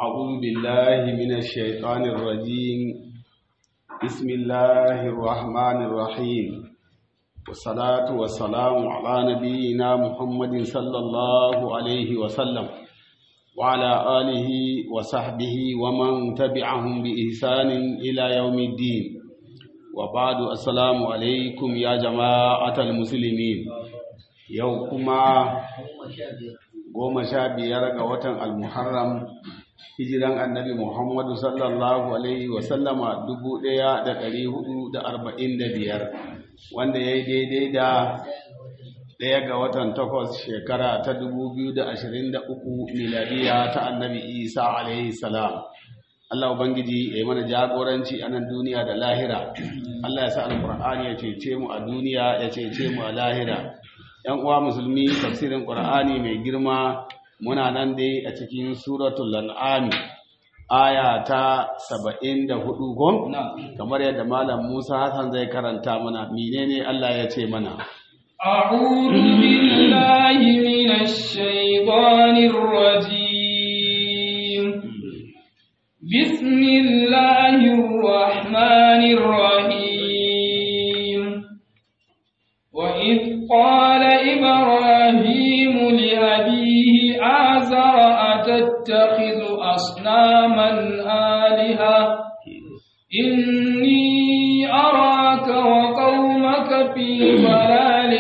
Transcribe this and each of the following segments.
أعوذ بالله من الشيطان الرجيم بسم الله الرحمن الرحيم والصلاة والسلام على نبينا محمد صلى الله عليه وسلم وعلى آله وصحبه ومن تبعهم بإحسان إلى يوم الدين وبعد السلام عليكم يا جماعة المسلمين يوكما goma sha biyar ga watan almuharram hijiran annabi muhammadu sallallahu alaihi wasallama dubu ɗaya da ɗari hudu da arba'in da biyar wanda ya yi daidai da ɗaya ga watan takwas shekara ta dubu biyu da ashirin da uku miladiya ta annabi isa alaihi salam Allah Ubangiji ya yi mana jagoranci a nan duniya da lahira Allah ya sa alƙur'ani ya cece mu a duniya ya cece mu a lahira ‘yan uwa musulmi tafsirin ƙur'ani mai girma muna nan dai a cikin suratul lan'ami aya ta saba'in da hudu gon kamar yadda malam musa hassan zai karanta mana menene allah ya ce mana أعوذ بالله من الشيطان الرجيم بسم الله الرحمن الرحيم وإذ قال إبراهيم لأبيه آزر أتتخذ أصناما آلهة إني أراك وقومك في ضلال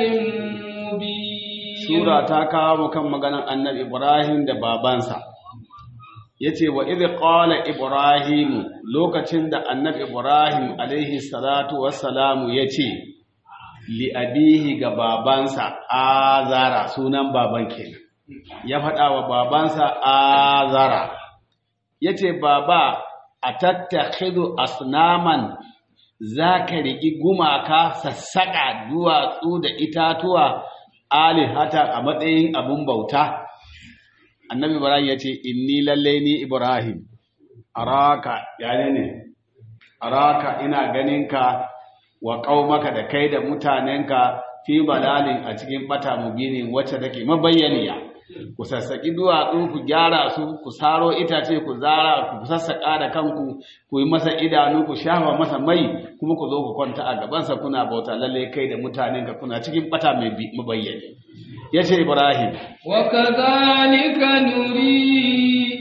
مبين سورة تاكا وكم مغانا النبي إبراهيم da babansa yace wa idh qala ibrahim lokacin da annabi ibrahim alaihi salatu wassalamu yace li'abihi ga babansa azara sunan baban kenan ya faɗa wa babansa azara ya ce baba a tattakhidu asnaman za ka riƙi gumaka sassaƙa duwatsu da itatuwa alihata a matsayin abin bauta annabi ibrahim ya ce inni lallai ni ibrahim araka yane ne araka ina ganinka wa ƙaumaka da kai da mutanenka fi balalin a cikin bata mubinin wacce take mabayyaniya ku sassaƙi duwatsu ku gyara su ku saro itace ku zara ku sassaƙa da kanku ku yi masa idanu ku shafa masa mai kuma ku zo ku kwanta a gabansa kuna bauta lalle kai da mutanenka kuna cikin bata mai mabayyani yace ibrahim wa kadhalika nuri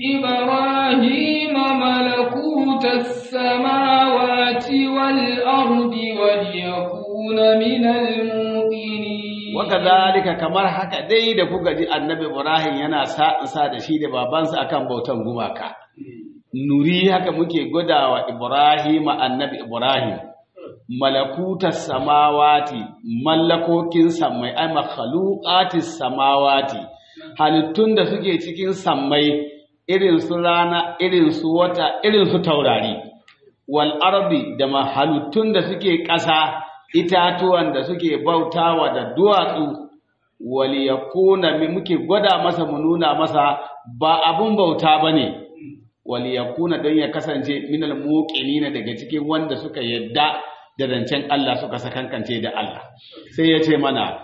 ibrahim malakutas samawati wal ardi waliyakuna minal muqinin wakadhalika kamar haka dai da kuka ji annabi Ibrahim yana sa da shi da babansa akan bautan gumaka nuri haka muke godawa Ibrahim annabi Ibrahim malakutas samawati mallakokin samai ay makhluqatis samawati halittun da suke cikin sammai irin su rana irin su wata irin su taurari wal ardi da mahalittun da suke ƙasa itatuwan da suke bautawa da duwatsu waliyakuna muke gwada masa mu nuna masa ba abun bauta bane waliyakuna don ya kasance minal muqinina daga cikin wanda suka yadda da zancen Allah suka sakankance da Allah sai ya ce mana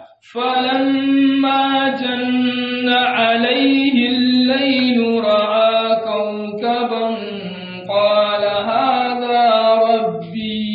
فلما جن عليه الليل رأى كوكبا قال هذا ربي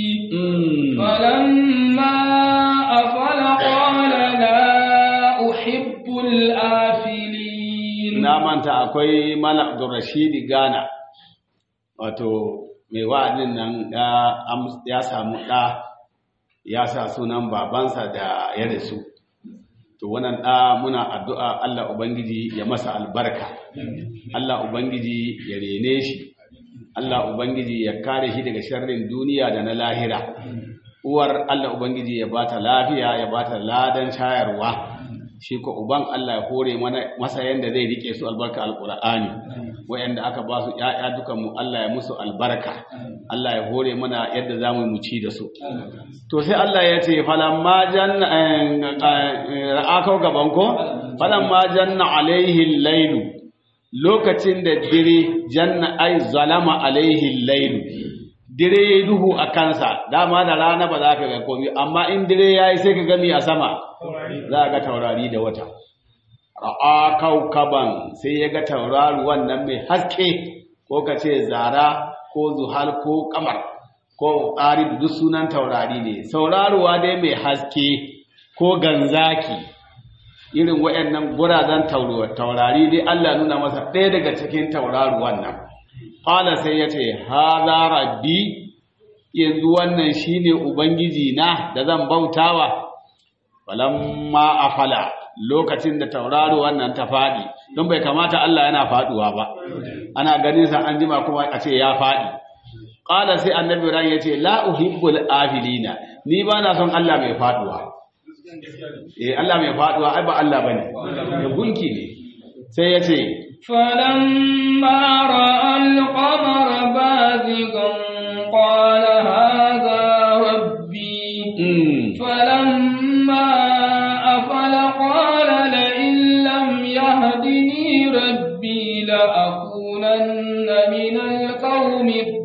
فلما أفل قال لا أحب الآفلين na manta akwai Malam Abdulrashid Gana wato mai wa'adin nan ya samu ɗa ya sa sunan babansa da ya rasu to wannan ɗa muna addu'a Allah Ubangiji ya masa albarka Allah Ubangiji ya rene shi Allah Ubangiji ya kare shi daga sharrin duniya da na lahira uwar Allah Ubangiji ya bata lafiya ya bata ladan shayarwa shi ko uban Allah ya hore masa yanda zai rike su albarka alqur'ani wayanda aka ba su ƴaƴa dukan mu Allah ya musu albarka Allah ya hore mana yadda zamu mu ci da su to sai Allah ya ce falamma janna ra'akau gaban ko falamma janna alaihi lailu lokacin da dire janna ai zalama alaihi lailu dire yayi duhu a kansa dama da rana ba za ka ga komai amma in dire yayi sai ka gani a sama za ga taurari da wata ra'a kaukaban sai ya ga tauraruwan nan mai haske ko ka ce zara ko zuhal ko kamar ko ƙari duk sunan taurari ne sauraruwa dai mai haske ko ganzaki irin waɗannan gurazen taurari dai Allah nuna masa ɗaya daga cikin tauraruwan nan ƙala sai ya ce haza rabbi yanzu wannan shine ubangiji na da zan bautawa falamma afala lokacin da tauraro wannan ta faɗi don bai kamata Allah yana faɗuwa ba ana ganin sa an jima kuma a ce ya faɗi qala sai annabi ran yace la uhibbul afilina ni ba na son Allah mai faɗuwa eh Allah mai faɗuwa ai ba Allah bane ya gunki ne sai yace فلما رأى القمر بازغا قال هذا ربي فلما أفل قال لئن لم يهدني ربي لأكونن من القوم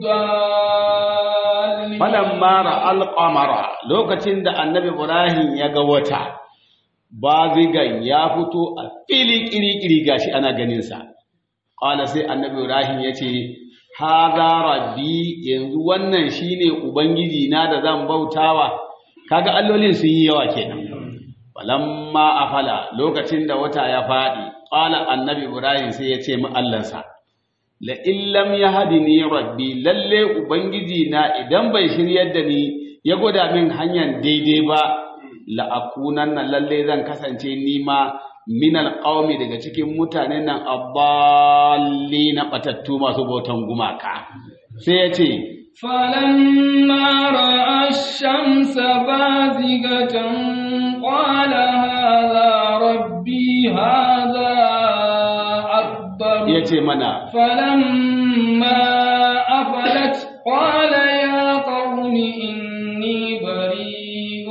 الضالين فلما رأى القمر لوكتين da annabi Ibrahim ya ga wata bazigan ya fito a fili kiri-kiri gashi ana ganinsa ƙwala sai annabi ibrahim ya ce haza rabbi yanzu wannan shine ubangiji na da zan bautawa kaga allolin sun yi yawa kenan falamma afala lokacin da wata ya faɗi ƙwala annabi ibrahim sai ya ce mu allansa la illam yahdini rabbi lalle ubangiji na idan bai shiryar da ni ya gwada min hanyar daidai ba la'akunan nan lalle zan kasance nima min alƙawmi daga cikin mutanen nan aballi na batattu masu bautan gumaka sai ya ce فلما رأى الشمس بازغة قال هذا ربي هذا أكبر ya ce mana فلما أفلت قال يا قوم إني بريء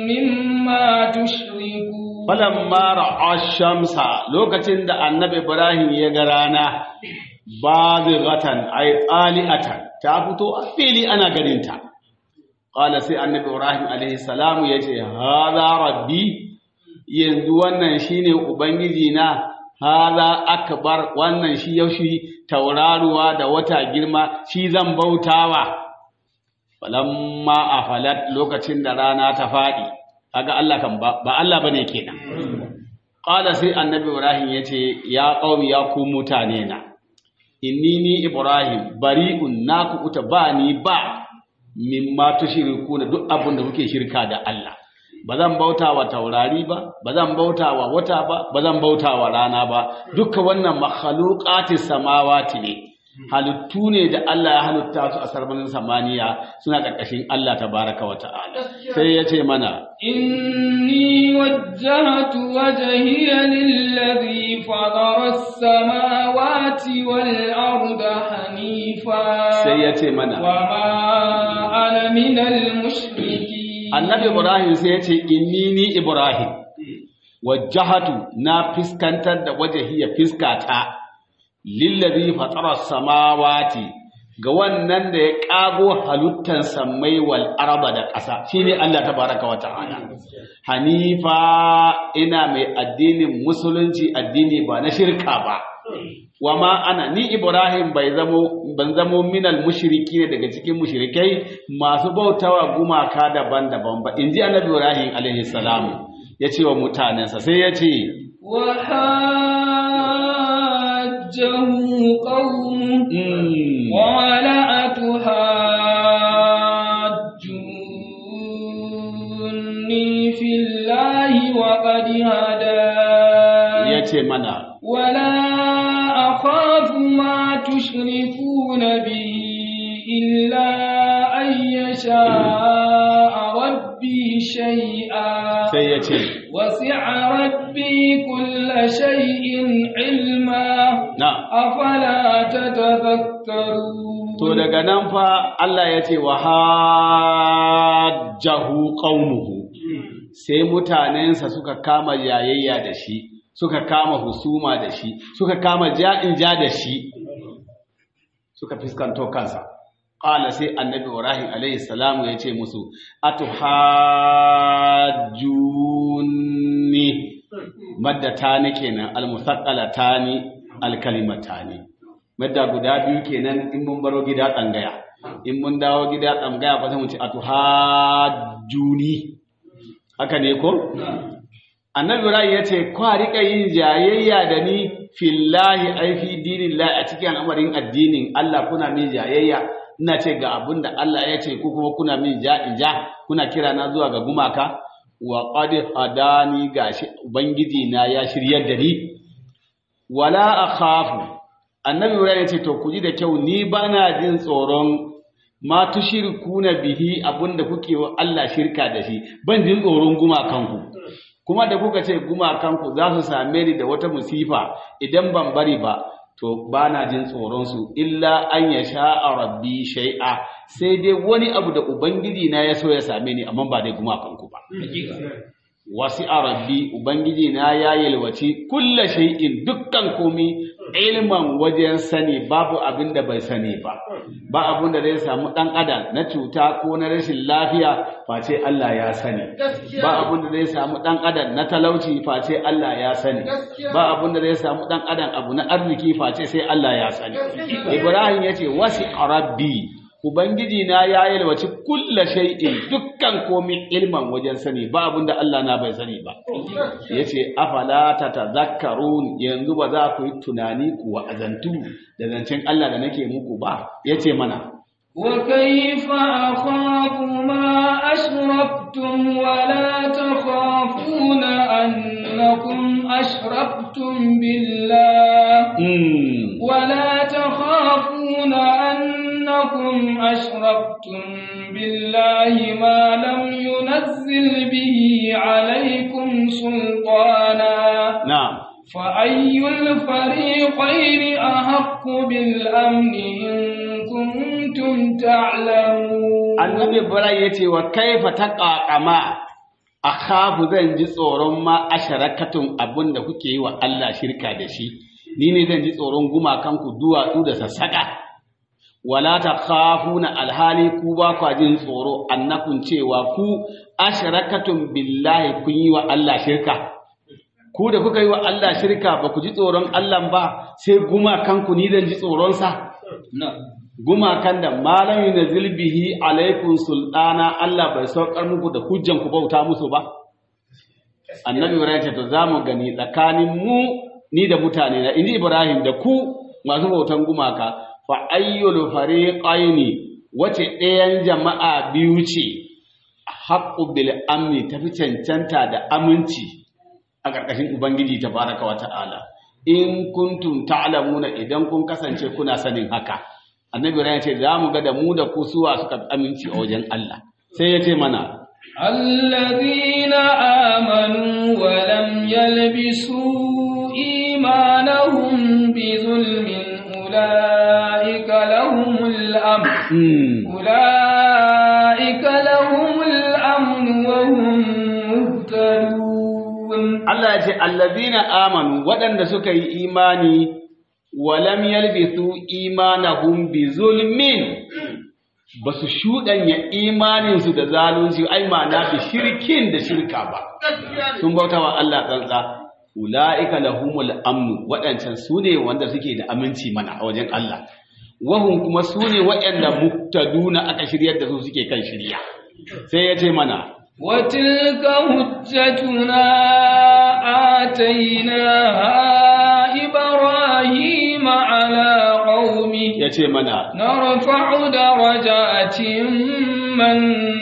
مما تشركون falamma ra'a shamsa lokacin da annabi ibrahim ya ga rana bazighatan ay qali'atan ta fito a fili ana ganinta qala sai annabi ibrahim alaihi salamu yace hadha rabbi yanzu wannan shine ubangiji na hadha akbar wannan shi yaushi tauraruwa da wata girma shi zan bautawa falamma afalat lokacin da rana ta fadi kaga Allah kan ba ba Allah bane kenan qala sai annabi ibrahim yace ya qaumi ya ku mutane na inni ni ibrahim bari'un naku uta ba ni ba mimma tushriku da duk abin da kuke shirka da Allah ba zan bauta wa taurari ba ba zan bauta wa wata ba ba zan bauta wa rana ba dukkan wannan makhluqatis samawati ne halittu ne da Allah ya halitta su a sarmanin samaniya suna ƙarƙashin Allah tabaraka wa ta'ala sai ya ce mana إني وجهت وجهي للذي فطر السماوات والأرض حنيفا sai ya ce mana وما أنا من المشركين annabi ibrahim sai ya ce inni ni ibrahim wajjahatu na fiskantar da wajhiya fiskata lillazi fatara samawati ga wannan da ya kago halittan sammai wal araba da ƙasa shine Allah tabaraka wa ta'ala hanifa ina mai addinin musulunci addini ba na shirka ba wa ma ana ni ibrahim bai zamo ban zamo minal mushriki ne daga cikin mushrikai masu bautawa gumaka daban-daban ba inji annabi ibrahim alaihi salam ya ce wa mutanensa sai ya ce وحاجه قومه mm, قال أتحاجوني في الله وقد هداني ya ce mana ولا أخاف ما تشركون به إلا أن يشاء ربي شيئا sai ya ce وسع ربي كل شيء علما na أفلا تتذكرون to daga nan fa Allah ya ce wa hajjahu qaumuhu sai mutanensa suka kama yayayya da shi suka kama husuma da shi suka kama ja'in ja da shi suka fiskanto kansa qala sai annabi ibrahim alayhi salamu ya ce musu atuhajjuni maddatani kenan almusaqqalatani alkalimatani madda guda biyu kenan in mun baro gida tsangaya in mun dawo gida tsangaya ba sai mu ce atuhajjuni haka ne ko annabi ibrahim ya ce kwa rika yin jayayya da ni fillahi ai fi dinillahi a cikin al'amarin addinin Allah kuna min jayayya ina ce ga abin da Allah ya ce ko kuma kuna min ja in ja kuna kira na zuwa ga gumaka wa qad hadani gashi ubangiji na ya shiryar da ni wala akhafu annabi ibrahim ya ce to ku ji da kyau ni bana jin tsoron ma tushirkuna bihi abinda kuke wa Allah shirka da shi ban jin tsoron gumakanku kuma da kuka ce gumakanku za su same ni da wata musifa idan ban bari ba to ba na jin tsoronsu illa an ya sha'a rabbi shai'a sai dai wani abu da ubangiji na ya so ya same ni amma ba dai gumakanku ba wasi a rabbi ubangiji na ya yalwaci kulla shay'in dukkan komi ilman wajen sani babu abin da bai sani ba ba abin da zai samu dan adam na cuta ko na rashin lafiya face Allah ya sani ba abin da zai samu dan adam na talauci face Allah ya sani ba abin da zai samu dan adam abu na arziki face sai Allah ya sani Ibrahim yace wasi rabbi Ubangiji na ya yalwaci kulla shay'in dukkan komin ilman wajen sani ba abin da Allah na bai sani ba. Ya ce, Afala ta tazakkarun yanzu ba za ku yi tunani ku wa'azantu da zancen Allah da nake muku ba, ya ce mana. وكيف أخاف ما أشركتم ولا تخافون أنكم أشركتم بالله ولا تخافون أنكم أشركتم بالله ما لم ينزل به عليكم سلطانا نعم فأي الفريقين أحق بالأمن إن كنتم تعلمون annabi ibrahim ya ce wa kaifa taqaqama akhafu zan ji tsoron ma asharakatun abinda kuke yi wa Allah shirka da shi ni ne zan ji tsoron gumakan ku duwatsu da sassaka wala takhafuna alhali ku ba kwa jin tsoro annakun cewa ku asharakatun billahi kun yi wa Allah shirka ku da kuka yi wa Allah shirka ba ku ji tsoron Allah ba sai gumakan ku ni zan ji tsoron sa gumakan da malam yunzil bihi alaikum sultana Allah bai saukar muku da hujjan ku bauta musu ba annabi ibrahim ce to zamu gani tsakanin mu ni da mutane na inji ibrahim da ku masu bautan gumaka fa ayyul fariqaini wace ɗayan jama'a biyu ce haqqu bil amni tafi cancanta da aminci a ƙarƙashin ubangiji tabaraka wa ta'ala in kuntum ta'lamuna idan kun kasance kuna sanin haka annabi ran ce za mu ga da mu da ku suwa suka aminci a wajen Allah sai ya ce mana alladhina amanu wa lam yalbisu imanahum bi zulmin ulaika lahumul amn ulaika lahumul amn wa hum muhtadun Allah ya ce alladhina amanu waɗanda suka yi imani walam yalbisu imanahum bi zulmin basu shudanya imaninsu da zalunci ai ma'ana bi shirkin da shirka ba sun bauta wa Allah tsantsa ulaika lahumul amnu wadancan sune wanda suke da aminci mana a wajen Allah wahum kuma sune waɗanda muktaduna aka shiryar da su suke kan shirya sai ya ce mana وتلك حجتنا آتيناها إبراهيم على قومه yace mana نرفع درجات من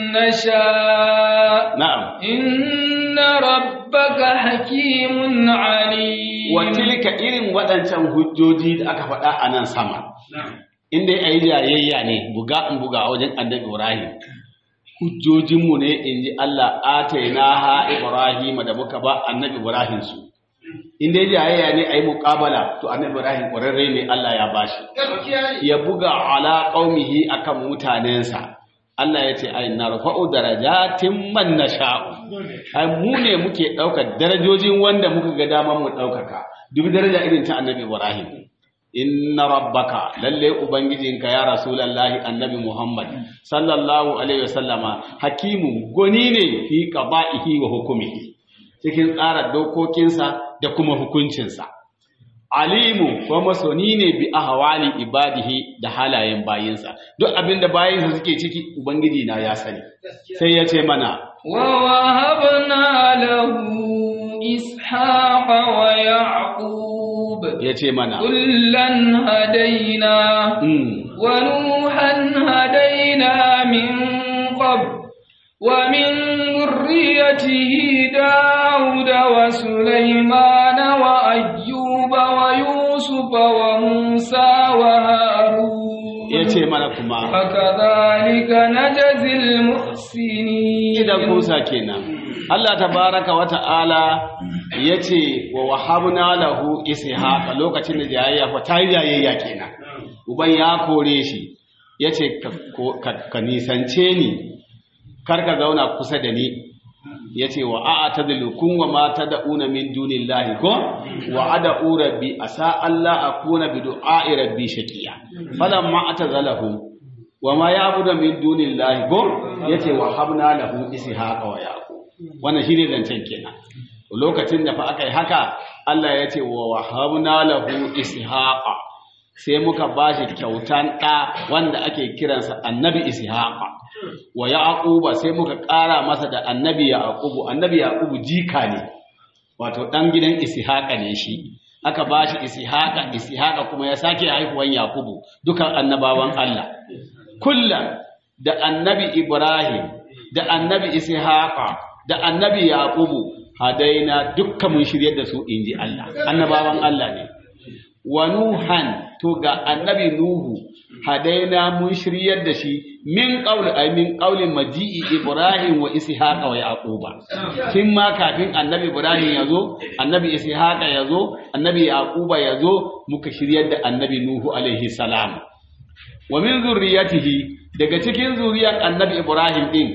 نشاء na'am إن ربك حكيم عليم wa tilka irin waɗancan hujjoji da aka faɗa a nan sama inda ya yi jayayya ne buga in buga a wajen annabi Ibrahim hujjojinmu ne in ji Allah ataina ha Ibrahim da muka ba annabi Ibrahim su inda ya jayayya ne a yi muƙabala to annabi Ibrahim ƙwararre ne Allah ya bashi ya buga ala qaumihi akan mutanensa Allah ya ce ai narfa'u darajatin man nasha'u ai mu ne muke ɗaukar darajojin wanda muka ga daman mu ɗaukaka dubi daraja irin ta annabi Ibrahim inna rabbaka lalle ubangijinka ya rasulullahi annabi Muhammad sallallahu alaihi wasallama hakimu goni ne fi qada'ihi wa hukumihi cikin tsara dokokinsa da kuma hukuncinsa alimu ko masoni ne bi ahwali ibadihi da halayen bayinsa duk abinda bayinsa suke ciki ubangiji na ya sani sai ya ce mana ووهبنا له إسحاق ويعقوب ya ce mana كلا هدينا mm, ونوحا هدينا من قبل ومن ذريته داود وسليمان وأيوب ويوسف وموسى وهارون ya ce mana kuma وكذلك نجزي المحسنين idan kusa kenan Allah tabaraka wa ta'ala yace wa wahabna lahu ishaqa lokacin da jayayya fa ta yi jayayya kenan uban ya kore shi yace ka, ko- ka, ka nisance ni kar ka zauna kusa da ni yace wa a'tadilukum wa ma tad'una min dunillahi ko wa ad'u rabbi asa alla akuna bi du'a'i rabbi shaqiya falamma atazalahum wa ma ya'budu min dunillahi ko yace wa habna lahu ishaqa wa yaqub wannan shine zancen kenan lokacin da fa aka yi haka Allah ya ce wa wahabna lahu ishaqa sai muka bashi kyautan ɗa wanda ake kiransa annabi ishaqa wa yaquba sai muka ƙara masa da annabi yaqubu annabi yaqubu jika ne wato ɗan gidan ishaqa ne shi aka bashi ishaqa ishaqa kuma ya sake haihuwan yaqubu dukan annabawan Allah kullan da annabi ibrahim da annabi ishaqa da annabi yaqubu hadaina dukkan mun shiryar da su inji Allah annabawan Allah ne wa nuhan to ga annabi nuhu hadaina mun shiryar da shi min qawli ay min qawli maji'i ibrahim wa ishaqa wa yaquba kin ma kafin annabi ibrahim yazo annabi ishaqa yazo annabi yaquba yazo muka shiryar da annabi nuhu alaihi salam wa min zurriyatihi daga cikin zuriyar annabi ibrahim din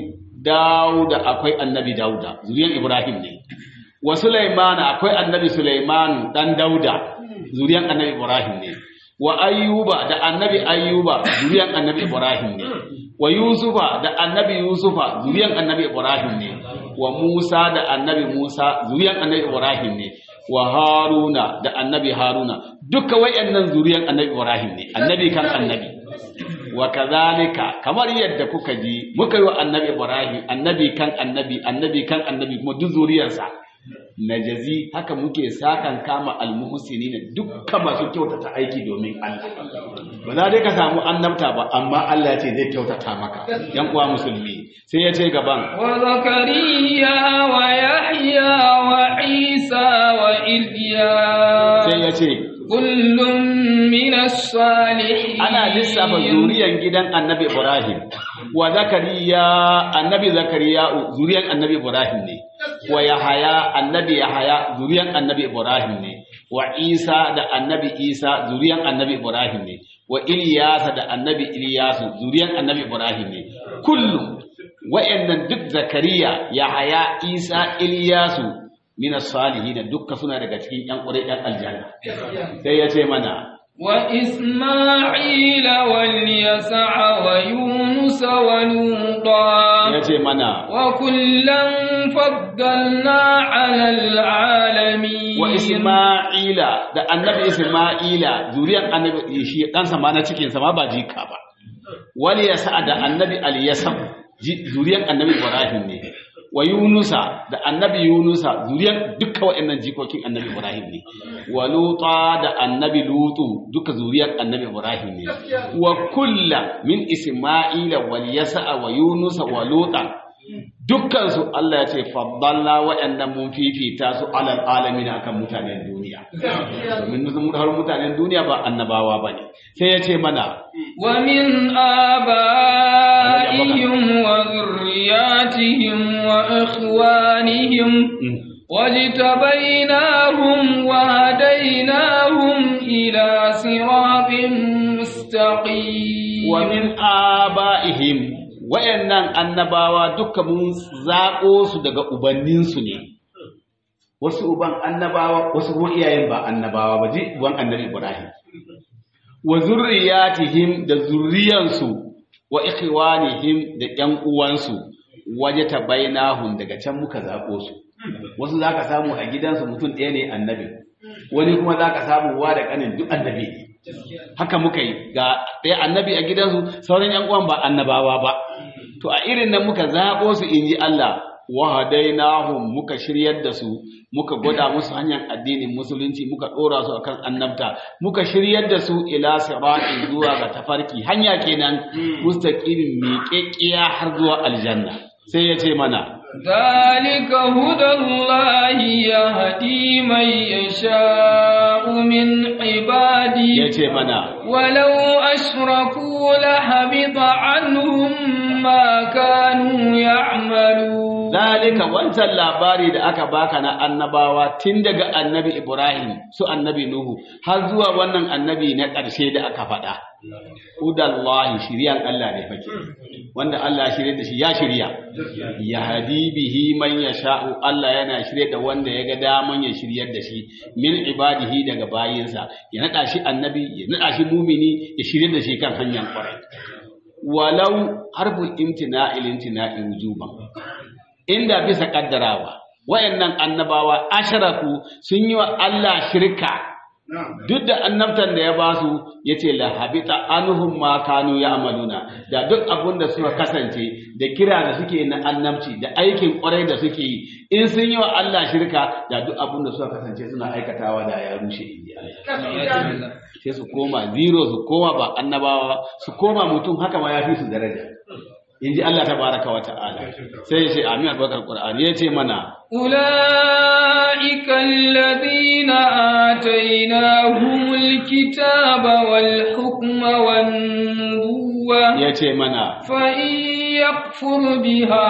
dauda akwai annabi dauda zuriyar ibrahim ne wa sulaimana akwai annabi sulaiman dan dauda zuriyar annabi ibrahim ne wa ayyuba da annabi ayyuba zuriyar annabi ibrahim ne wa yusufa da annabi yusufa zuriyar annabi ibrahim ne wa musa da annabi musa zuriyar annabi ibrahim ne wa haruna da annabi haruna duka wayannan zuriyar annabi ibrahim ne annabi kan annabi wa kazalika kamar yadda kuka ji muka yi wa annabi ibrahim annabi kan annabi annabi kan annabi kuma duk zuriyarsa najazi haka muke sakan kama almuhsinina dukkan masu kyautata aiki domin Allah ba za dai ka samu annabta ba amma Allah ce zai kyautata maka yan uwa musulmi sai ya ce gaban وزكريا ويحيى وعيسى وإلياس sai ya ce كل من الصالحين ana lissafa zuriyan gidan annabi Ibrahim wa zakariya annabi zakariya zuriyan annabi Ibrahim ne wa yahaya annabi yahaya zuriyan annabi Ibrahim ne wa Isa da annabi Isa zuriyan annabi Ibrahim ne wa Ilyasa da annabi Ilyasu zuriyan annabi Ibrahim ne kullum wa'annan duk zakariya yahaya Isa Ilyasu min as-salihin dukka suna daga cikin yan ƙure yan aljanna sai ya ce mana وإسماعيل واليسع ويونس ولوطا ya ce mana وكلا فضلنا على العالمين wa Isma'ila da annabi Isma'ila zuriyar annabi shi ɗansa ma na cikinsa ma ba jika ba wani ya sa da annabi Aliyasab zuriyar annabi Ibrahim ne wa Yunusa da annabi Yunusa zuriyar duka waɗannan jikokin annabi Ibrahim ne wa Luta da annabi Lutu duka zuriyar annabi Ibrahim ne wa kulla min Isma'ila wal Yasa wa Yunusa wa Luta dukkansu Allah ya ce faddalla waɗannan mun fifita su alal alamin akan mutanen duniya domin mun har mutanen duniya ba annabawa bane sai ya ce mana ومن آبائهم وذرياتهم وإخوانهم واجتبيناهم وهديناهم إلى صراط مستقيم wa min abaihim wayannan annabawa duka mun zaƙo su daga ubanninsu ne wasu uban annabawa wasu kuma iyayen ba annabawa ba ji uban annabi Ibrahim wa zurriyatihim da zurriyansu wa ikhwanihim da ƴan uwansu waje tabainahum daga can muka zaɓo su wasu zaka samu a gidansu mutum ɗaya ne annabi wani kuma za ka samu wa da kanin duk annabi ne haka muka yi ga ɗaya annabi a gidansu sauran yan uwan ba annabawa ba to a irin nan muka zaɓo su in ji Allah wahadainahum muka shiryar da su muka gwada musu hanyar addinin musulunci muka ɗora su akan annabta muka shiryar da su ila siratin zuwa ga tafarki hanya kenan mustaqimin miƙeƙiya har zuwa aljanna sai ya ce mana ذلك هدى الله يهدي من يشاء من عباده ya ce mana ولو أشركوا لحبط عنهم ما كانوا يعملون Zalika wancan labari da aka baka na annabawa tun daga annabi Ibrahim su annabi Nuhu har zuwa wannan annabi na ƙarshe da aka faɗa. Hudallahi shiryan Allah ne fake. Wanda Allah shirye da shi ya shirya. Ya hadi bihi man yasha'u Allah yana shirye da wanda ya ga daman ya shiryar da shi min ibadihi daga bayinsa ya naɗa shi annabi ya naɗa shi mumini ya shirye da shi kan hanyar kwarai. Walau harful imtina'il imtina'i wujuban. inda bisa kaddarawa wayannan annabawa asharaku sun yi wa Allah shirka duk da annabtan da ya basu yace la habita anhum ma kanu ya'maluna da duk abun da suka kasance da kira da suke na annabci da aikin kwarai da suke yi in sun yi wa Allah shirka da duk abun da suka kasance suna aikatawa da ya rushe inji Allah sai su koma zero su koma ba annabawa su koma mutum haka ma ya fi su daraja in ji Allah tabaraka wa ta'ala sai ya ce amin albakar qur'ani ya ce mana أولئك الذين آتيناهم الكتاب والحكم والنبوة ya ce mana فإن يكفر بها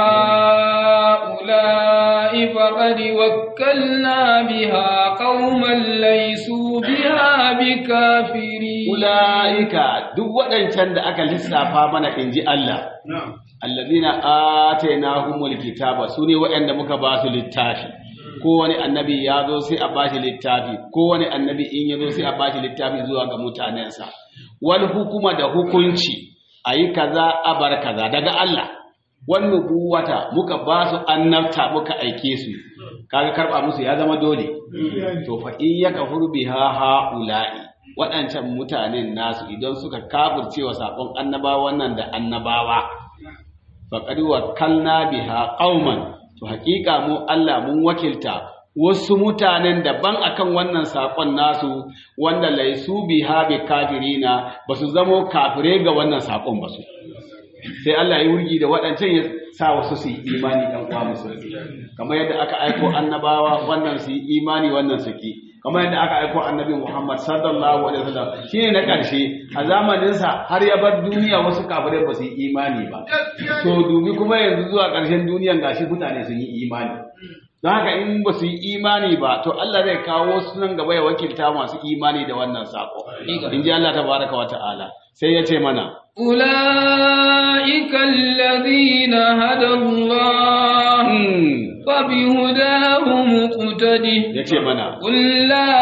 هؤلاء فقد وكلنا بها قوما ليسوا بها بكافرين ula'ika duk waɗancan da aka lissafa mana in ji Allah allazina atainahumul kitaba sune waɗanda muka ba su littafi kowane annabi ya zo sai a bashi littafi kowane annabi in ya zo sai a bashi littafi zuwa ga mutanensa wal hukuma da hukunci ayi kaza a bar kaza daga Allah wan nubuwata muka ba su annabta muka aike su kaga karba musu ya zama dole to fa in yakfuru biha haula'i waɗancan mutanen nasu idan suka kafirce wa saƙon annabawan nan da annabawa faƙad wakkalna biha qauman to haƙiƙa mu Allah mun wakilta wasu mutanen daban akan wannan saƙon nasu wanda laisu biha bi kafirina basu zamo kafire ga wannan saƙon ba su sai Allah ya wurgi da waɗancan ya sa wasu su yi imani ɗan uwa musulmi kamar yadda aka aiko annabawa wannan su yi imani wannan su ki kamar yadda aka aiko annabi Muhammad sallallahu alaihi wasallam shine na ƙarshe a zamanin sa har ya bar duniya wasu kafirai ba su yi imani ba to dubi kuma yanzu zuwa ƙarshen duniyan gashi mutane sun yi imani don haka in ba su yi imani ba to Allah zai kawo su nan gaba ya wakilta masu imani da wannan sako in ji Allah tabaraka wa ta'ala sai ya ce mana أولئك الذين هدى الله فبهداه مقتده ya ce mana قل لا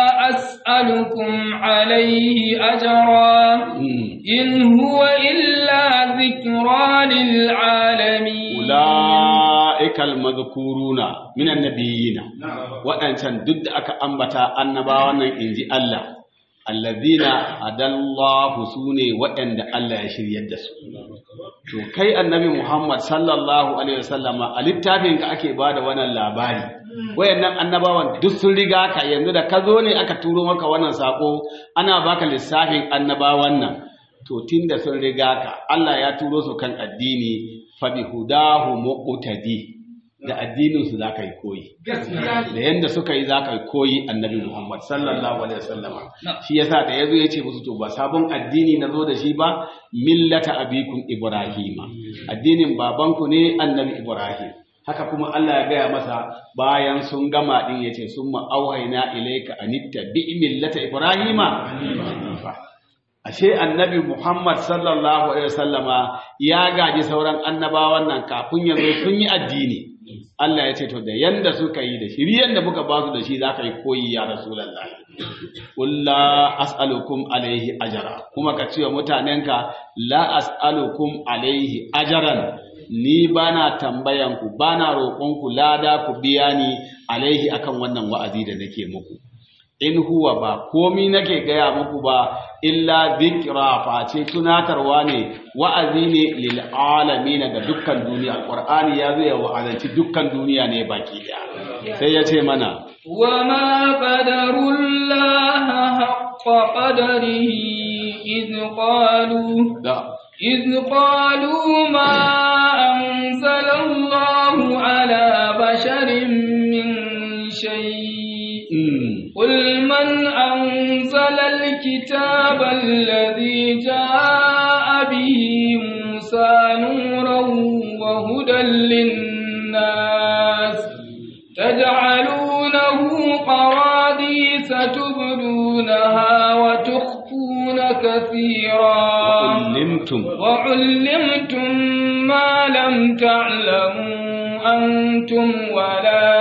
أسألكم عليه أجرا إن هو إلا ذكرى للعالمين ula'ikal mazkuruna minan nabiyina waɗancan duk da aka ambata annabawan nan inji Allah allazina adallahu sune waɗanda Allah ya shiryar da su to kai annabi Muhammad sallallahu alaihi wasallama a littafin ka ake bada wannan labari wayannan annabawan duk sun riga ka yanzu da ka zo ne aka turo maka wannan sako ana baka lissafin annabawan nan to tunda sun riga ka Allah ya turo su kan addini fa bi hudahu muqtadi da addinin su zaka yi koyi da yanda suka yi zaka yi koyi annabi Muhammad sallallahu alaihi wasallam shi yasa da yazo yace musu to ba sabon addini na zo da shi ba millata abikum ibrahima addinin babanku ne annabi ibrahim haka kuma Allah ya gaya masa bayan sun gama din yace summa auhayna ilayka anittabi millata ibrahima ashe annabi Muhammad sallallahu alaihi wasallama ya gaji sauran annabawan nan kafin yanzu sun yi addini Allah ya ce to da yanda suka yi da shiriyan da muka ba su da shi zaka yi koyi ya rasulullahi qul la as'alukum alaihi ajra kuma ka ce wa mutanenka la as'alukum alaihi ajran ni bana tambayan ku bana roƙon ku lada ku biya ni alaihi akan wannan wa'azi da nake muku in huwa ba komi nake gaya muku ba illa zikra face tunatarwa ne wa'azi ne lil alamin ga dukkan duniya alqur'ani ya zo ya wa'azanci dukkan duniya ne baki daya sai ya ce mana وما قدروا الله حق قدره إذ قالوا da إذ قالوا ما أنزل الله على بشر من شيء mm, قل من أنزل الكتاب الذي جاء به موسى نورا وهدى للناس تجعلونه قراديس تبدونها وتخفون كثيرا limtum وعلمتم ما لم تعلموا أنتم ولا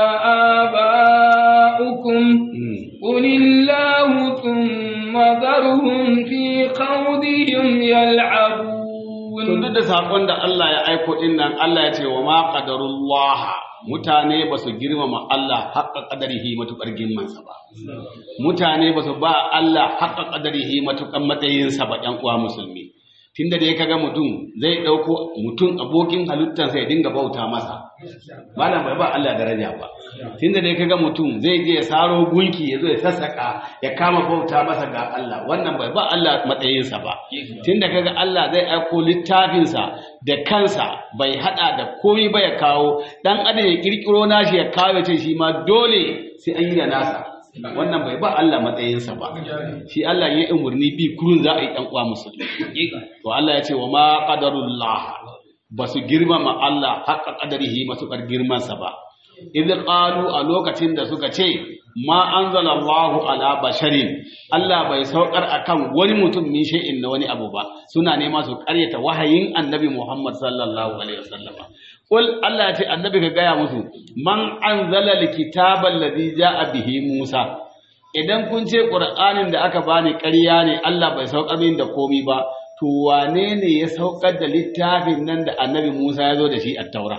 آباؤكم mm. قل الله ثم ذرهم في خوضهم يلعبون To duk da saƙon da Allah ya aiko ɗin nan Allah ya ce wa ma qadarullah mutane ba su girmama Allah haƙƙa ƙadarihi matuƙar girmansa ba mutane ba su ba Allah haƙƙa ƙadarihi matuƙar matsayinsa ba ƴan uwa musulmi tunda da ya kaga mutum zai ɗauko mutum abokin halittarsa ya dinga bauta masa malam bai ba Allah daraja ba tunda da ya kaga mutum zai je ya saro gunki ya zo ya sassaka ya kama bauta masa ga Allah wannan bai ba Allah matsayinsa ba tunda kaga Allah zai aiko littafinsa da kansa bai hada da komai ba ya kawo dan adam ya kirkiro nashi ya kawo ya ce shi ma dole sai an yi da nasa wannan bai ba Allah matsayinsa ba shi Allah ya yi umarni bi kurun za a yi dan uwa musulmi to Allah ya ce wa ma qadarullah ba su girmama Allah haƙa qadarihi matuƙar girmansa ba idh qalu a lokacin da suka ce ma anzalallahu ala basharin Allah bai saukar akan wani mutum min shay'in na wani abu ba suna nema su ƙaryata wahayin annabi Muhammad sallallahu alaihi wasallam Kul Allah ya ce annabi ka gaya musu man anzala alkitaba alladhi ja'a bihi Musa idan kun ce Qur'anin da aka bani ƙarya ne Allah bai saukar min da komi ba to wane ne ya saukar da littafin nan da annabi Musa ya zo da shi a taura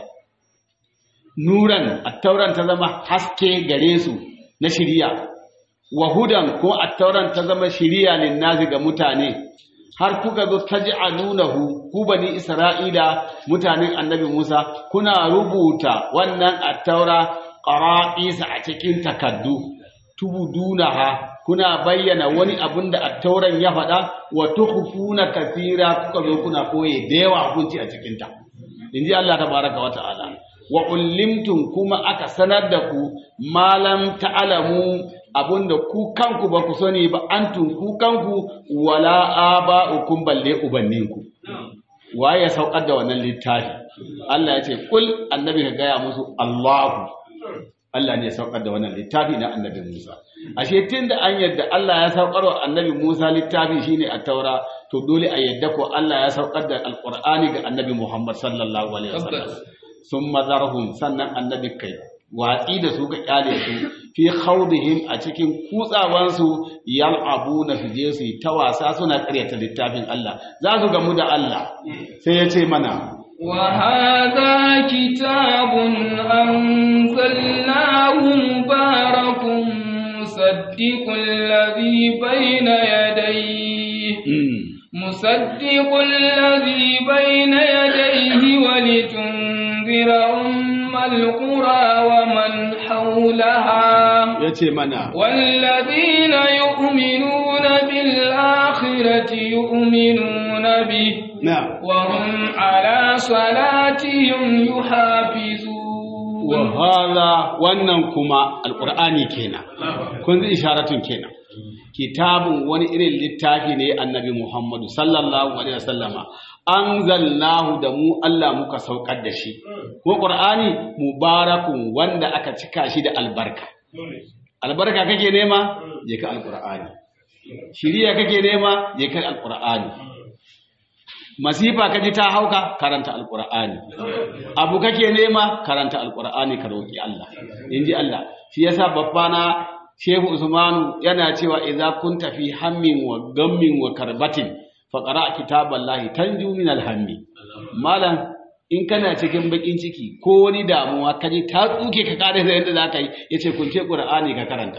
nuran attauran ta zama haske gare su na shiriya wa hudan ko attauran ta zama shiriya lin nazi ga mutane har kuka zo taj'alunahu ku bani isra'ila mutanen annabi Musa kuna rubuta wannan attaura qara'isa a cikin takaddu tubudunaha kuna bayyana wani abin da attauran ya faɗa wa tukhfuna kathira kuka zo kuna koye da yawa hukunci a cikin ta inji Allah tabaraka wa ta'ala wa ullimtum kuma aka sanar da ku malam ta'alamu abinda ku kanku ba ku sani ba antum ku kanku wala aba'ukum balle ubanninku waye ya saukar da wannan littafi Allah ya ce kul annabi ka gaya musu Allahu Allah ne ya saukar da wannan littafi na annabi Musa ashe tunda an yadda Allah ya saukar wa annabi Musa littafi shine at-taura to dole a yadda ko Allah ya saukar da alqur'ani ga annabi Muhammad sallallahu alaihi wasallam sun mazarhum sannan annabi kai watsi da su ga kyale su fi khawdihim a cikin kutsawansu yal'abuna su je su yi ta wasa suna karyata littafin Allah za su gamu da Allah sai ya ce mana وهذا كتاب أنزلناه مبارك مصدق الذي بين يديه مصدق الذي بين يديه ولتنذر أم القرى ومن حولها ya ce mana والذين يؤمنون بالآخرة يؤمنون به na وهم على صلاتهم يحافظون wa hala wannan kuma alqur'ani kenan kun ji isharatun kenan kitabun wani irin littafi ne annabi Muhammadu sallallahu alaihi wasallama anzalnahu da mu Allah muka saukar da shi ko qur'ani mubarakun wanda aka cika shi da albarka albarka kake nema je ka alqur'ani shiriya kake nema je ka alqur'ani masifa kaji ta hauka karanta alqur'ani abu kake nema karanta alqur'ani ka roki Allah inji Allah shi yasa babbana Shehu Usmanu yana cewa idza kunta fi hammin wa gammin wa karbatin faqra kitaballahi tanju min alhammi malam in kana cikin bakin ciki ko wani damuwa kaje ta tsuke ka kare da yadda zaka yi yace kunce qur'ani ka karanta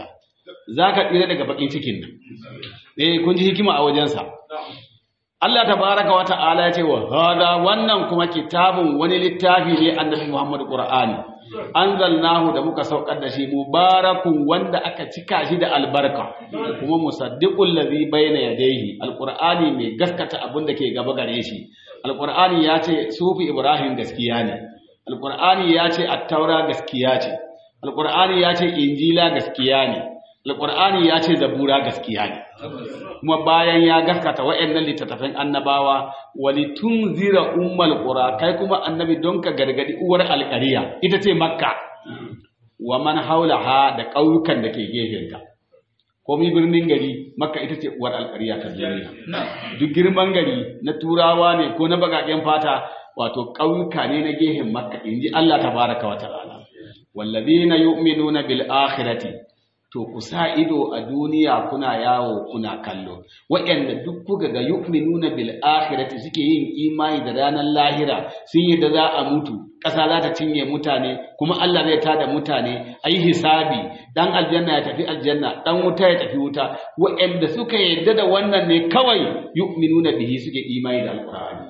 zaka tsira daga bakin cikin nan eh kun ji hikima a wajensa Allah tabaraka wa ta'ala ya ce wa hada wannan kuma kitabun wani littafi ne annabi Muhammad Qur'ani anzalnahu da muka saukar da shi mubarakun wanda aka cika shi da albarka kuma musaddiqul ladhi bayna yadayhi alqur'ani mai gaskata abin da ke gaba gare shi alqur'ani ya ce sufi ibrahim gaskiya ne alqur'ani ya ce at-taura gaskiya ce alqur'ani ya ce injila gaskiya ne alqur'ani ya ce zabura gaskiya ne kuma bayan ya gaskata wa'annan littattafan annabawa walitunzira ummal qura kai kuma annabi don ka gargadi uwar alƙariya ita ce makka wa man haulaha da ƙauyukan da ke gefenta komai birnin gari makka ita ce uwar alƙariya ta duniya duk girman gari na turawa ne ko na bagaƙen fata wato ƙauyuka ne na gefen makka inji Allah tabaraka wa ta'ala wallazina yu'minuna bil akhirati to ku sa ido a duniya kuna yawo kuna kallo waɗanda duk kuka ga yu'minuna bil akhirati suke yin imani da ranar lahira sun yi da za a mutu ƙasa za ta cinye mutane kuma Allah zai tada mutane ayi hisabi dan aljanna ya tafi aljanna dan wuta ya tafi wuta waɗanda suka yarda da wannan ne kawai yu'minuna bihi suke imani da alqur'ani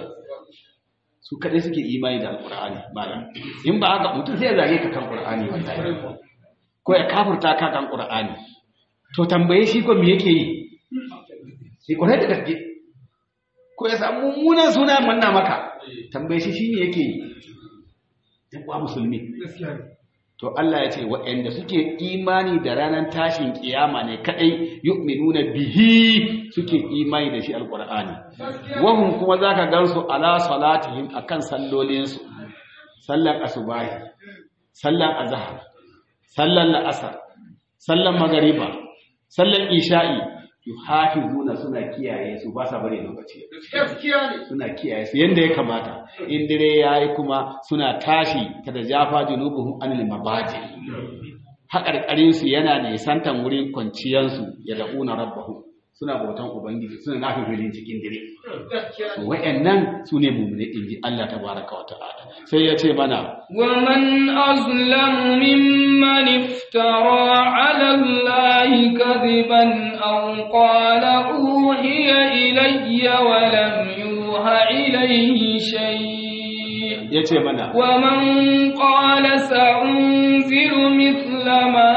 su kadai suke imani da alqur'ani malam in ba haka mutum sai ya zage ka kan qur'ani wallahi ko ya kafurta ka kan Qur'ani to tambaye shi ko me yake yi sai ko da gaske ko ya samu mummunan suna manna maka tambaye shi shine yake yi dan kwa musulmi to Allah ya ce waɗanda suke imani da ranar tashin kiyama ne kadai yu'minuna bihi suke imani da shi alqur'ani wahum kuma zaka gansu ala salatihim akan sallolinsu sallar asubahi sallar azhar sallan la'asar sallan magariba sallan isha'i yuhafizuna suna kiyaye su ba sa bari lokaci suna kiyaye su yanda ya kamata in dire yayi kuma suna tashi kada jafa junubuhum anil mabaji haƙarƙarin su yana ne santan wurin kwanciyar su ya da'una rabbahu suna bautan ubangiji suna nafi filin cikin dire wa'annan su ne mummune inji Allah tabaraka wa ta'ala sai ya ce mana ومن أظلم ممن افترى على الله كذبا أو قال أوحي إلي ولم يوحى إليه شيء ya ce mana ومن قال سأنزل مثل ما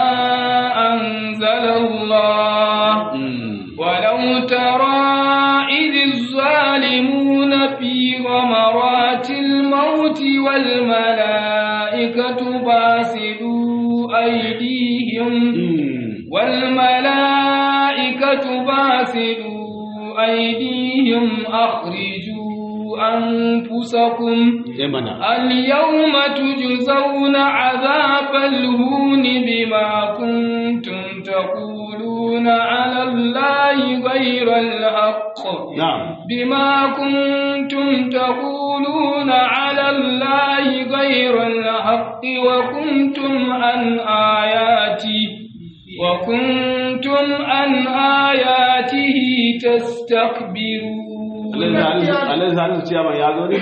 أنزل الله mm, ولو ترى إذ الظالمون في غمرات الموت والملائكة باسلوا أيديهم mm, والملائكة باسلوا أيديهم أخرجوا أنفسكم ya mana اليوم تجزون عذاب الهون بما كنتم تقولون على الله غير الحق na'am بما كنتم تقولون على الله غير الحق وكنتم عن آياتي وكنتم عن آياته تستكبرون alai salisu ciyaman ya zo ne?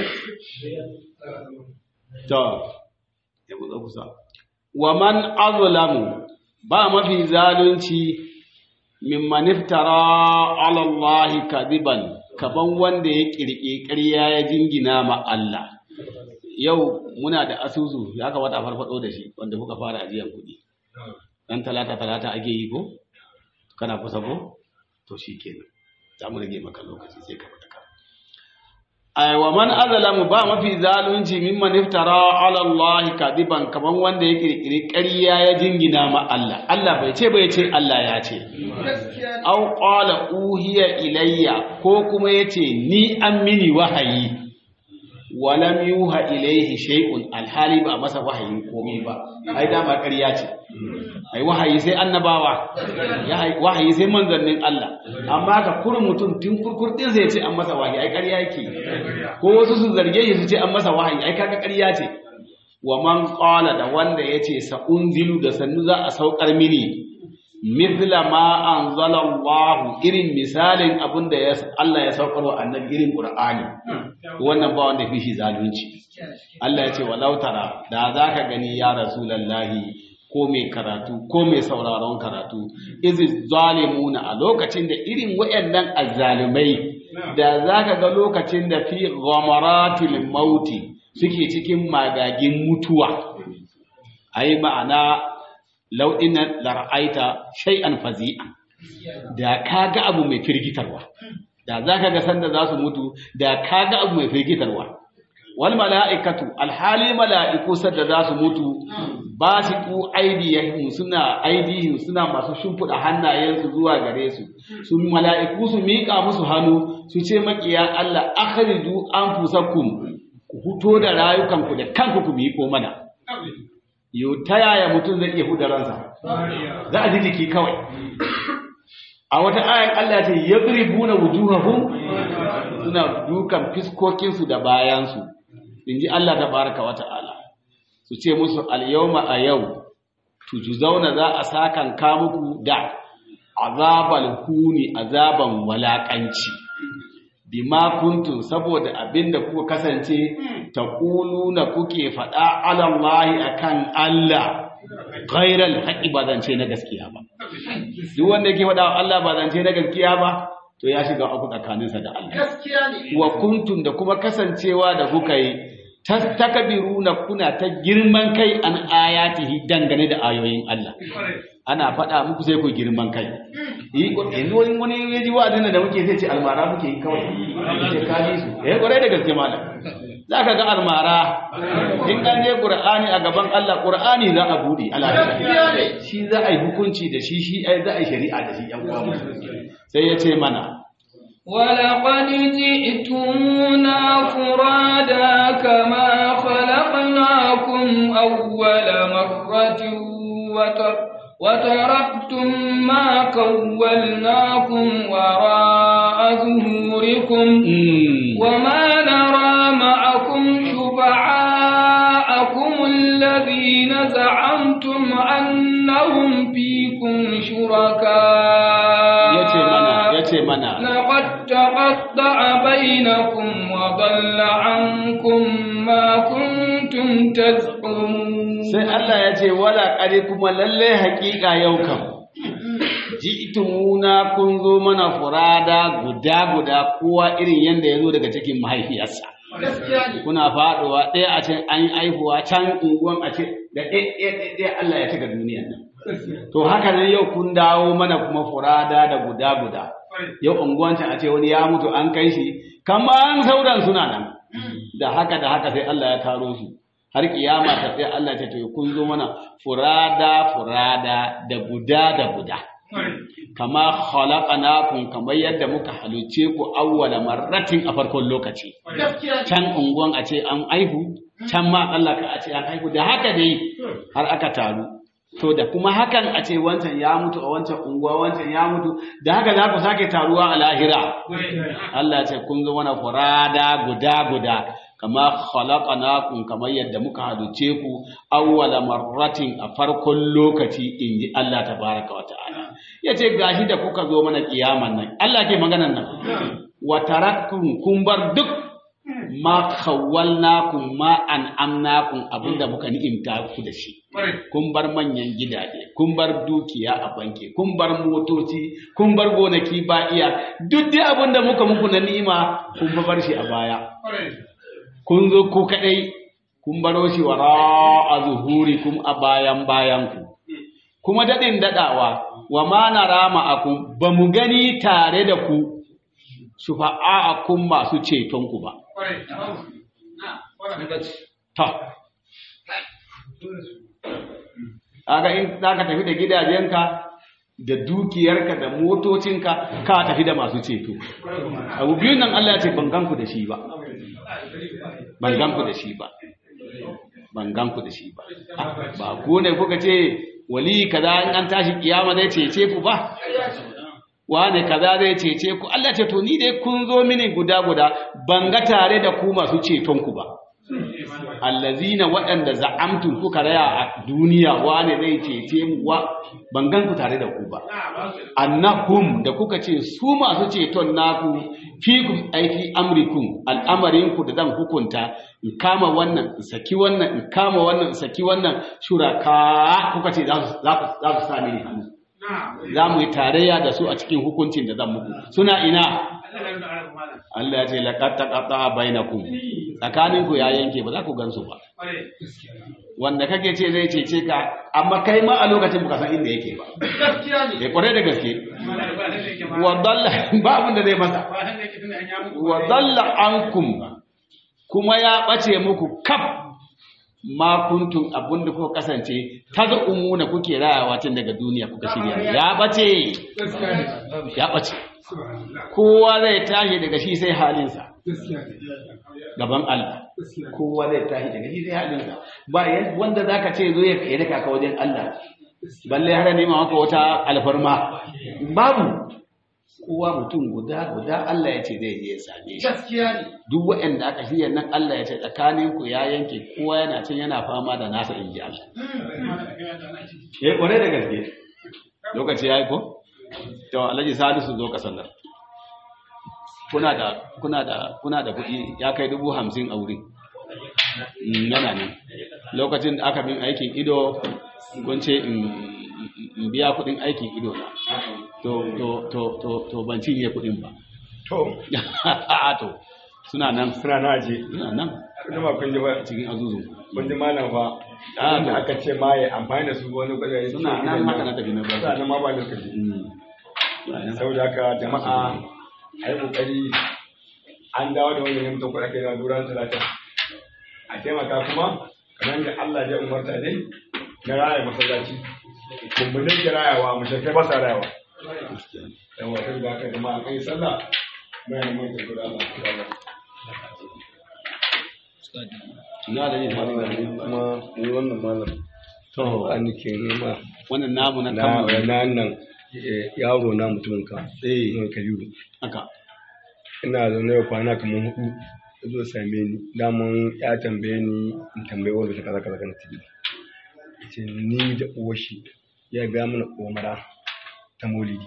to ya buɗe kusa wa man azlamu ba mafi zalunci mimman iftara ala Allah kadiban kaban wanda ya kirki ƙarya ya jingina ma Allah yau muna da asusu ya kamata a farfado da shi wanda kuka fara ajiyar kuɗi dan talata talata ake yi ko kana kusa ko to shikenan za mu rage maka lokaci sai ka fita ka ai wa man azlamu ba mafi zalunci mimman iftara ala Allah kadiban kaman wanda ya kirkiri ƙarya ya jingina ma Allah Allah bai ce bai ce Allah ya ce aw qala uhiya ilayya ko kuma yace ni an mini wahayi walam yuha ilayhi shay'un alhali ba masa wahayi komai ba ai dama ƙarya ce ai wahayi sai annabawa ya wahayi sai manzannin Allah amma ka kurin mutum tun kurkur din sai ya ce an masa wahayi ai ƙarya yake ko wasu su zarge shi su ce an masa wahayi ai kaga ƙarya ce wa man qala da wanda yace sa unzilu da sannu za a saukar mini mithla ma anzala Allah irin misalin abinda ya Allah ya saukar wa annabi irin Qur'ani wannan ba wanda fi shi zalunci Allah ya ce walau tara da zaka gani ya rasulullahi ko mai karatu ko mai sauraron karatu izi zalimuna a lokacin da irin wayannan azzalumai da zaka ga lokacin da fi ghamaratil mauti suke cikin magagin mutuwa ai ma'ana lau'inan lar'aita shay'an fazi'a da kaga abu mai firgitarwa da zaka ga sanda za su mutu da kaga abu mai firgitarwa wal mala'ikatu alhali mala'iku sadda za su mutu ba su ku aidiyahum suna aidihim suna masu shimfiɗa hannayensu zuwa gare su su mala'iku su miƙa musu hannu su ce makiya Allah akhriju anfusakum ku huto da rayukanku da kanku ku miƙo mana yau ta yaya mutum zai iya huda ransa za a ji jiki kawai a wata ayan Allah ce yadribuna wujuhahum suna dukan fiskokinsu da bayansu inji Allah tabaraka wa ta'ala su ce musu al-yawma a yau tujzauna za a sakan ka muku da azabal huni azaban walakanci bima kuntum saboda abinda kuka kasance taquluna kuke faɗa ala Allah akan Allah ghairal haqqi ba zance na gaskiya ba duk wanda yake faɗa Allah ba zance na gaskiya ba to ya shiga uku tsakaninsa da Allah gaskiya ne wa kuntum da kuma kasancewa da kuka yi tastakbiruna kuna ta girman kai an ayatihi dangane da ayoyin Allah ana faɗa muku sai ku girman kai yi yanzu wani wani ya ji wa'azin da muke sai ce almara muke yi kawai ce ka ji su eh kwarai da gaske malam za ka ga almara in an je qur'ani a gaban Allah qur'ani za a bude Allah shi za a yi hukunci da shi shi ai za a yi shari'a da shi yan uwa sai ya ce mana ولقد جئتمونا فرادا كما خلقناكم أول مرة وتر وتركتم ما كولناكم وراء ظهوركم وما نرى معكم شفعاءكم الذين زعمتم أنهم فيكم شركاء yace mana لقد تقطع بينكم وضل عنكم ما كنتم تزعمون sai Allah ya ce wala kare kuma lalle haƙiƙa yau kam ji'tumuna kun zo mana furada guda guda kowa irin yanda ya zo daga cikin mahaifiyarsa gaskiya ne kuna faɗuwa ɗaya a ce an yi aihuwa can unguwan a ce da ɗaya ɗaya Allah ya cika duniyan nan to haka nan yau kun dawo mana kuma furada da guda guda yau unguwan can a ce wani ya mutu an kai shi kamar sauran suna nan da haka da haka sai Allah ya taro su har kiyama ta sai Allah ta ce kun zo mana furada furada da guda da guda kama khalaqnakum kamar yadda muka haluce ku awwala marratin a farkon lokaci gaskiya ne can unguwan a ce an aihu can ma Allah ka a ce an aihu da haka dai har aka taru to da kuma hakan a ce wancan ya mutu a wancan unguwa wancan ya mutu da haka za ku sake taruwa a lahira Allah ya ce kun zo mana furada guda guda kama khalaqnakum kamar yadda muka haduce ku awwala marratin a farkon lokaci inji Allah tabaraka wa ta'ala yace gashi da kuka zo mana kiyaman nan Allah ke maganan nan wa taraktum kun bar duk ma khawwalnakum ma an'amnakum abinda muka ni'imta ku da shi kun bar manyan gidaje kun bar dukiya a banki kun bar motoci kun bar gonaki ba iya duk dai abinda muka muku na ni'ima kun bar shi a baya kun zo ku kadai kun baro shi wara a zuhuri kum a bayan bayan ku kuma dadin dadawa wa ma nara ma'akum ba mu gani tare da ku shufa'a'akum masu ceton ku ba ta aga in zaka tafi da gidajenka da dukiyarka da motocinka ka tafi da masu ceto abu biyun nan Allah ya ce ban ganku da shi ba ban ganku da shi ba ban ganku da shi ba ba ku ne kuka ce wali kaza in an tashi kiyama zai cece ku ba wane kaza zai cece ku Allah ce to ni dai kun zo mini guda guda ban ga tare da ku masu ceton ku ba allazina waɗanda za'amtum kuka raya a duniya wane zai cece mu wa ban gan ku tare da ku ba annahum da kuka ce su masu ceton naku fikum aiki amrikum al'amarin ku da zan hukunta in kama wannan in saki wannan in kama wannan in saki wannan shuraka kuka ce za su za ku- za su sami ni hannu za mu yi tarayya da su a cikin hukuncin da zan muku suna ina Allah ya ce laqad taqata bainakum tsakanin ku ya yanke ba za ku gansu ba wanda kake ce zai cece ka amma kai ma a lokacin baka san inda yake ba ya kware da gaske wa dalla ba abin da zai masa wa dalla ankum kuma ya bace muku kaf ma kuntum abin da kuka kasance tazumuna kuke rayawa tun daga duniya kuka shirya ya bace ya bace kowa zai tashi daga shi sai halinsa gaban Allah kowa zai tashi daga shi sai halinsa ba yan- wanda zaka ce zo ya kai daka ka wajen Allah balle har nema maka wata alfarma babu kowa mutum guda guda Allah ya ce zai je ya same shi duk waɗanda aka shirya nan Allah ya ce tsakanin ku ya yanke kowa yana can yana fama da nasa in ji Allah eh kware da gaske lokaci yayi ko to Alhaji Salisu zo ka sallar kuna da kuna da kuna da kuɗi ya kai dubu hamsin a wuri Mm, yana ne lokacin da aka bin aikin ido kun ce in in biya kuɗin aikin ido na to to to to to ban cinye kuɗin ba to to suna nan suna na aje suna nan kuma kun ji ba cikin azuzun kun ji malam fa Ah, da aka ce ma ya amfani da su wani kwaɗaye suna nan haka na tafi na ba suna nan ma ba lokaci Mm. Suna nan. saboda haka jama'a a yi kokari an dawo da wani mutum kuɗa kai na duran talata a taimaka kuma kamar da Allah ya umarta ne na raya masallaci kuma ne ke rayawa mu shekai ba sa rayawa dan wata da haka jama'a kai sallah mai mai da guda Allah ina da yin hali da ni. kuma ni wannan malam to an ke nema wannan namu na na kama na nan eh, yaro na mutumin ka eh ne kabiru haka ina zaune da kwana kamar hudu ya zo same ni daman ya tambaye ni in tambaye wanda ta kaza kaza kana tibi ce ni da uwar shi ya ga mana umara ta maulidi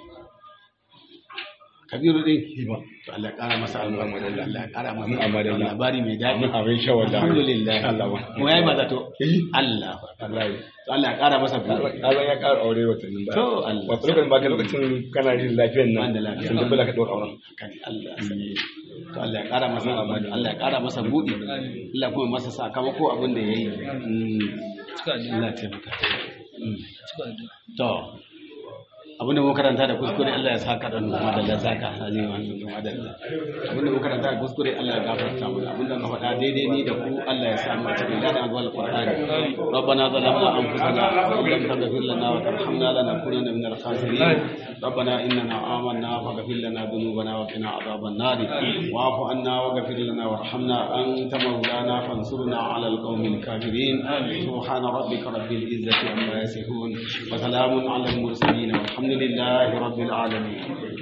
kabiru din hiba to Allah ya kara masa albarka Allah ya kara masa Amma da Allah. labari mai daɗi Amma abin sha wallahi. alhamdulillah Allah wa. mu yayi ba zato Eh. Allah Allah ya to Allah ya kara masa buɗe Allah ya ƙara aure watannin ba To, Allah. wato lokacin ba ka lokacin kana yin lafiyar nan Ban da lafiya. sun dubbala ka ɗaura auren kan Allah sani to Allah ya kara masa albarka Allah ya kara masa buɗe Allah kuma masa sakamako abin da yayi Mm. Allah ya taimaka Mm. to abinda muka karanta da kuskure Allah ya saka da nuna madalla saka haji wa nuna madalla abinda muka karanta da kuskure Allah ya gafarta mana abinda muka faɗa daidai ni da ku Allah ya samu a cikin ladan wal qur'ani rabbana zalamna anfusana wa in lam taghfir lana wa tarhamna lanakunanna minal khasirin ربنا إننا آمنا فاغفر لنا ذنوبنا وقنا عذاب النار واعف عنا واغفر لنا وارحمنا أنت مولانا فانصرنا على القوم الكافرين سبحان ربك رب العزة عما يصفون وسلام على المرسلين والحمد لله رب العالمين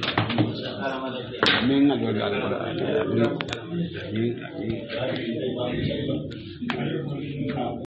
آمين الوجه على القرآن آمين آمين آمين